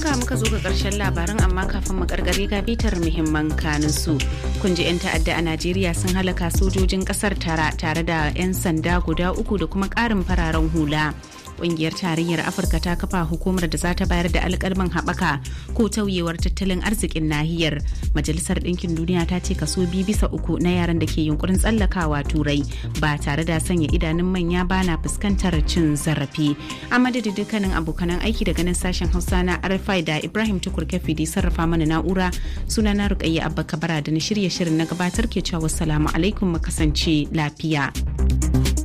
haka muka zo ga karshen labaran amma kafin mu karkare ga bitar muhimman kanin su. Kun ji 'yan ta'adda a Najeriya sun halaka sojojin kasar tara tare da 'yan sanda guda uku da kuma ƙarin fararen hula. Ƙungiyar tarayyar Afirka ta kafa hukumar da za ta bayar da alƙalman haɓaka ko tauyewar tattalin arzikin nahiyar. Majalisar Ɗinkin Duniya ta ce kaso biyu bisa uku na yaran da ke yunkurin tsallakawa turai ba tare da sanya idanun manya ba na fuskantar cin zarafi. A madadin dukkanin abokanan aiki daga nan sashen Hausa na RFI da Ibrahim Tukur Kafi da sarrafa mana na'ura suna na Rukayya Abba Kabara da na shirye shirin na gabatar ke cewa wassalamu alaikum mu kasance lafiya.